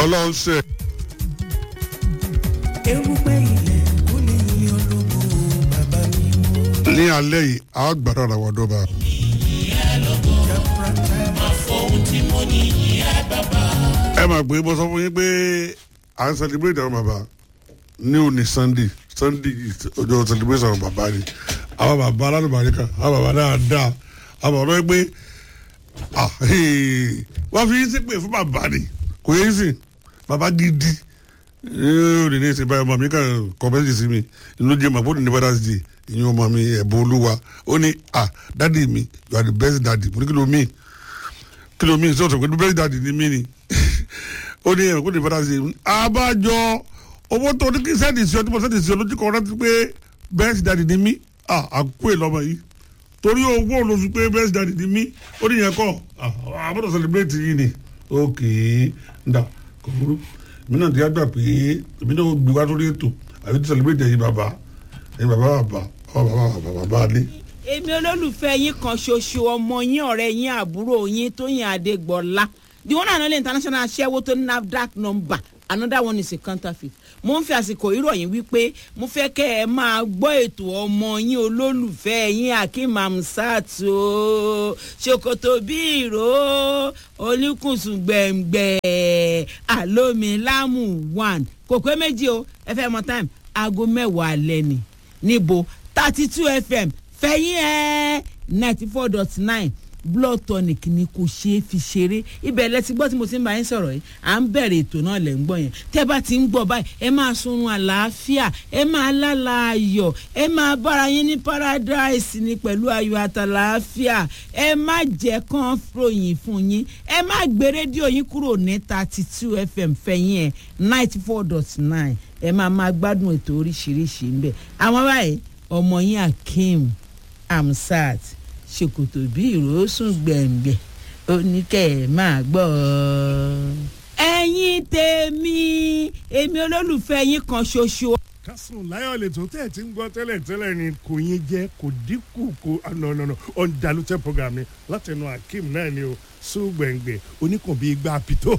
ọlọ́run ṣe. erùpẹ̀ ilẹ̀ kò lè yí ológo bàbá mi mú. ní alẹ́ yìí a gbàdọ̀ ra wọ́n dọ́ba. ẹ máa gbé bọ́ sọ fún yín pé à ń celebrate àwọn bàbá ní òní sunday sunday ọjọ́ celebration àwọn bàbá ni àwọn bàbá aládùbàrí kan àwọn bàbá dáadáa àwọn bàbá gbé wọ́n fi yín sí pé fún bàbá ni kò yẹ sí bàbá gidi òní ní ìsìn báyìí ọmọ mi kàn kọ́mẹ́sì sí mi inú jẹ́ màá bóde ní father's day ìyẹn ọmọ mi ẹ̀bùn olúwa ó ní ah dádì mi you are the best daddy mo ní kí ló mean kí ló mean sọ̀tọ̀ pé the best daddy ni mí ni ó ní ẹ̀rọ kó ní father's day abájọ owó tó ní kí sẹ́ẹ̀dì sí ọ tí mo sẹ́ẹ̀dì sí ọ lójú kan rántí pé best daddy ni mí ah àkó ìlọmọ yìí torí owó ló fi pé best daddy ni mí ó ní yẹn kọ́ àbọ̀dọ̀ celebrate yìí ni ok nda kò burú èmi náà ti yá gbà pé èmi náà gbé wá sórí ètò àbí ti celebrate ẹ̀yin bàbá ẹ̀yin bàbá bàbá bàbá bàbá bàbá adé. èmi olólùfẹ́ yín kan ṣoṣo ọmọ yín ọ̀rẹ́ yín àbúrò yín tóyìn adégbọ́lá the one and only international aṣẹ́wó tó ní nafdac number another one is a counterfeit mo ń fi àsìkò ìròyìn wípé mo fẹ́ kẹ́ ẹ máa gbọ́ ètò ọmọ yín olólùfẹ́ yín akeem amsat o ṣòkòtò bí ìró oníkùnsùn gbẹ̀ngbẹ̀ àlómilámù one kò pé méjì o ẹ fẹ́ mọ time aago mẹ́wàá alẹ́ ni níbo thirty two fm fẹ̀yìn ẹ̀ ninety four dot nine blood tonic ni kò ṣeé fi ṣeré ibẹ̀ lẹ ti gbọ́ tí mo ti ń bá yín sọ̀rọ̀ yìí à ń bẹ̀rẹ̀ ètò náà lẹ̀ ń gbọ́ yẹn tẹ́ bá ti ń gbọ́ báyìí ẹ máa sunrun àlàáfíà ẹ máa lálà ayọ̀ ẹ máa bára yín ní paradise ni pẹ̀lú ayọ̀ àtàlàáfíà ẹ má jẹ́ kán ròyìn fún yín ẹ má gbé rédíò yín kúrò ní thirty two fm fẹ̀yìn ẹ̀ ninety four dot nine ẹ máa máa gbádùn ètò oríṣiríṣi ń bẹ̀ àwọn báyìí ọmọ yín akeem amsat ṣòkòtò bí ìrosùn gbẹ̀ngbẹ̀ oníkẹ́ ẹ̀ máa gbọ́ ọ. ẹ̀yin tèmi èmi olólùfẹ́ yín kan ṣoṣo. kásùn láyọ̀ lè tó tẹ̀ tí ń gbọ́ tẹ́lẹ̀ tẹ́lẹ̀ ni kò yín jẹ́ kò dínkù kò nọ̀nọ̀nọ̀ ọ̀ndàlùtẹ̀ program mi látẹnu akeem náà ni o sùn gbẹ̀ngbẹ̀ oníkùn bíi gbà pìtó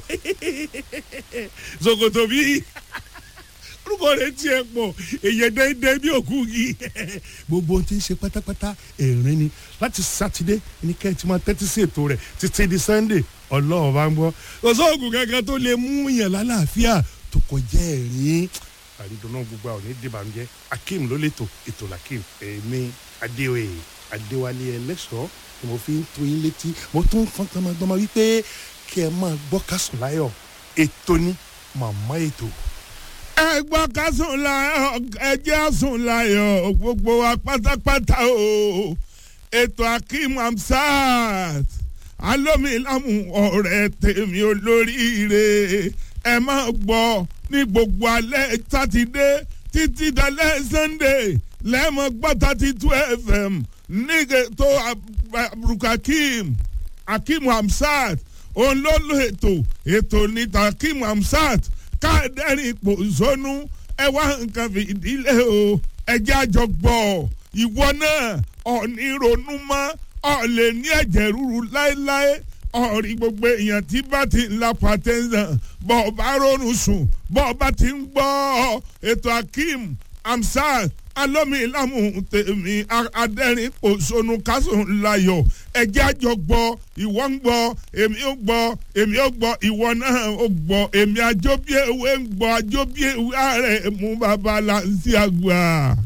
ṣòkòtò bíi orúkọ rẹ tiẹ̀ pọ̀ èyàn dẹ́ndẹ́ bí òkú yìí gbogbo ohun tí ń ṣe pátápátá ẹ̀rín ni láti sátidé ní kẹ́ ẹ ti máa tẹ́tí sí ètò rẹ̀ títí di sunday ọlọ́run bá ń gbọ́ kò sóògùn kankan tó lè mú yàn lálàáfíà tó kọjá ẹ̀rín àdìdùnú gbogbo àwọn onídìbànújẹ́ akeem ló lè tò ètò làkeem èmi adéoyè adéwálé ẹlẹ́ṣọ́ ni mo fi ń tó yín létí mo tún fọ́n gbọmọgbọmọ wípé kí ẹ máa gbọ́ kásùn láyọ̀ ètò ní màmá ètò ẹ gbọ́ ká sùn láyọ̀ ẹ jẹ́ sùn láyọ̀ gbogbo wa pátápátá o ètò akeem amsat alómilámù ọ̀rẹ́ tèmi olóríire ẹ máa gbọ́ ní gbogbo alẹ́ sátidé títí dalẹ́ sunday lẹ́mọ̀ gbọ́ thirty two fm nígbè tó aburukakeem akeem amsat òun ló lo ètò ètò ní akeem amsat káàdẹ́rìn ipò zónú ẹ wá nǹkan fìdílé o ẹjẹ́ àjọ gbọ́ ìwọ náà ọ̀ní ronú mọ́ ọ̀ lè ní ẹ̀jẹ̀ ríru láéláé ọ̀rí gbogbo èèyàn tí bá ti ń la pàtẹ́sán bọ́ ọ bá ronú sùn bọ́ ọ bá ti ń gbọ́ ètò akeem amsat alómilámù tèmi adẹ́rìn òṣònù kásùn layọ̀ ẹjẹ́ àjọ gbọ́ ìwọ ń gbọ́ èmi ó gbọ́ èmi ó gbọ́ ìwọ náà ó gbọ́ èmi àjọbí ewé ń gbọ́ àjọbí ewé ààrẹ mú bàbá láǹsí àgbà.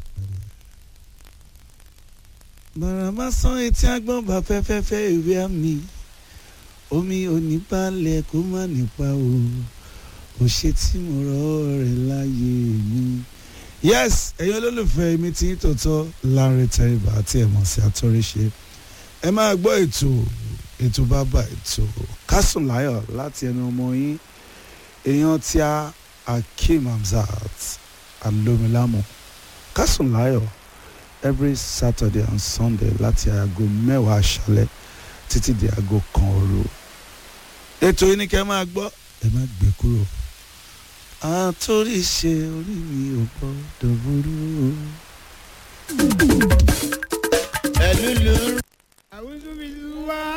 bàràmà sán etí agbọ́n bá fẹ́fẹ́fẹ́ ìwé àmì omi oníbalẹ̀ kó má nípa o kò ṣe tí mo rọ rẹ̀ láyé mi. yes ẹ̀yin olólùfẹ́ mi tí ń tòótọ́ láre tẹ́rìbà àti ẹ̀mọ̀ sí àtọ́ríṣe ẹ máa gbọ́ ètò ètò bàbá ètò kásùn láyọ̀ láti ẹnu ọmọ yín èèyàn tí a akeem hamzat alomilamu kásùn láyọ̀ every saturday and sunday láti aago mẹ́wàá aṣálẹ̀ títí di aago kan òru ètò yìí ni kẹ́ máa gbọ́ ẹ má gbé kúrò àtòrí ṣe orí mi ò gbọ́dọ̀ burú. ẹ̀lú lù. àwùjọ mi wá.